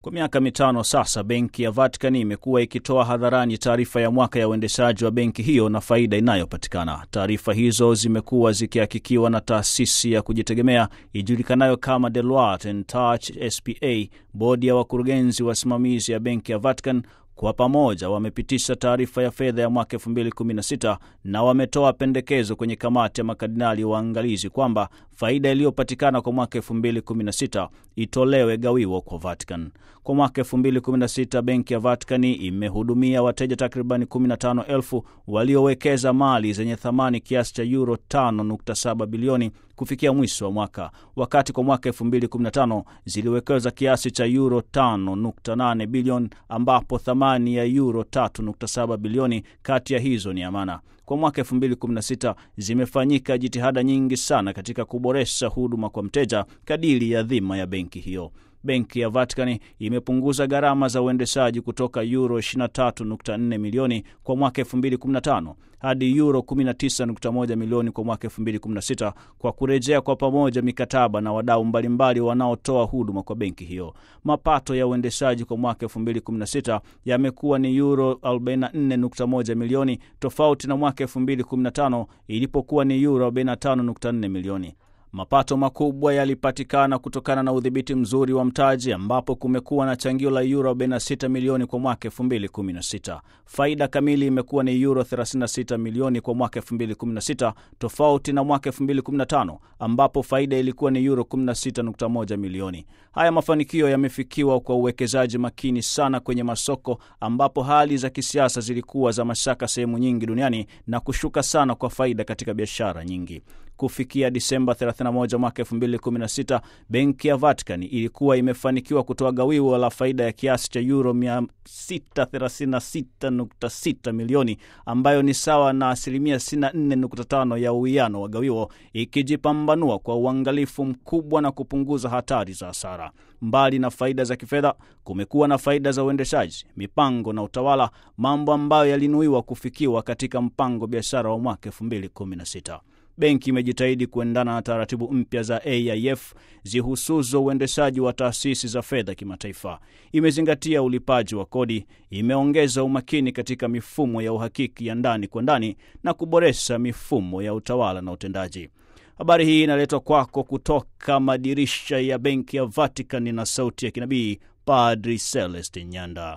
Kwa miaka mitano sasa, benki ya Vatican imekuwa ikitoa hadharani taarifa ya mwaka ya uendeshaji wa benki hiyo na faida inayopatikana. Taarifa hizo zimekuwa zikihakikiwa na taasisi ya kujitegemea ijulikanayo kama Deloitte and Touch SPA. Bodi ya wakurugenzi wasimamizi ya benki ya Vatican kwa pamoja wamepitisha taarifa ya fedha ya mwaka 2016 na wametoa pendekezo kwenye kamati ya makardinali waangalizi kwamba faida iliyopatikana kwa mwaka 2016 itolewe gawio kwa Vatican. Kwa mwaka 2016 benki ya Vatican imehudumia wateja takribani 15,000 waliowekeza mali zenye thamani kiasi cha euro 5.7 bilioni kufikia mwisho wa mwaka, wakati kwa mwaka 2015 ziliwekeza kiasi cha euro 5.8 bilioni ambapo thamani ya euro 3.7 bilioni kati ya hizo ni amana. Kwa mwaka 2016 zimefanyika jitihada nyingi sana katika kuboresha huduma kwa mteja kadiri ya dhima ya benki hiyo. Benki ya Vatican imepunguza gharama za uendeshaji kutoka euro 23.4 milioni kwa mwaka 2015 hadi euro 19.1 milioni kwa mwaka 2016 kwa kurejea kwa pamoja mikataba na wadau mbalimbali wanaotoa huduma kwa benki hiyo. Mapato ya uendeshaji kwa mwaka 2016 yamekuwa ni euro 44.1 milioni tofauti na mwaka 2015 ilipokuwa ni euro 45.4 milioni. Mapato makubwa yalipatikana kutokana na udhibiti mzuri wa mtaji ambapo kumekuwa na changio la euro 46 milioni kwa mwaka 2016. Faida kamili imekuwa ni euro 36 milioni kwa mwaka 2016 tofauti na mwaka 2015 ambapo faida ilikuwa ni euro 16.1 milioni. Haya mafanikio yamefikiwa kwa uwekezaji makini sana kwenye masoko ambapo hali za kisiasa zilikuwa za mashaka sehemu nyingi duniani na kushuka sana kwa faida katika biashara nyingi. Kufikia Disemba 31 mwaka 2016, benki ya Vatican ilikuwa imefanikiwa kutoa gawio la faida ya kiasi cha euro 636.6 milioni ambayo ni sawa na asilimia 64.5 ya uwiano wa gawio, ikijipambanua kwa uangalifu mkubwa na kupunguza hatari za hasara. Mbali na faida za kifedha, kumekuwa na faida za uendeshaji, mipango na utawala, mambo ambayo yalinuiwa kufikiwa katika mpango biashara wa mwaka 2016. Benki imejitahidi kuendana na taratibu mpya za AIF zihusuzo uendeshaji wa taasisi za fedha kimataifa. Imezingatia ulipaji wa kodi, imeongeza umakini katika mifumo ya uhakiki ya ndani kwa ndani na kuboresha mifumo ya utawala na utendaji. Habari hii inaletwa kwako kutoka madirisha ya benki ya Vatican na sauti ya kinabii Padri Celestin Nyanda.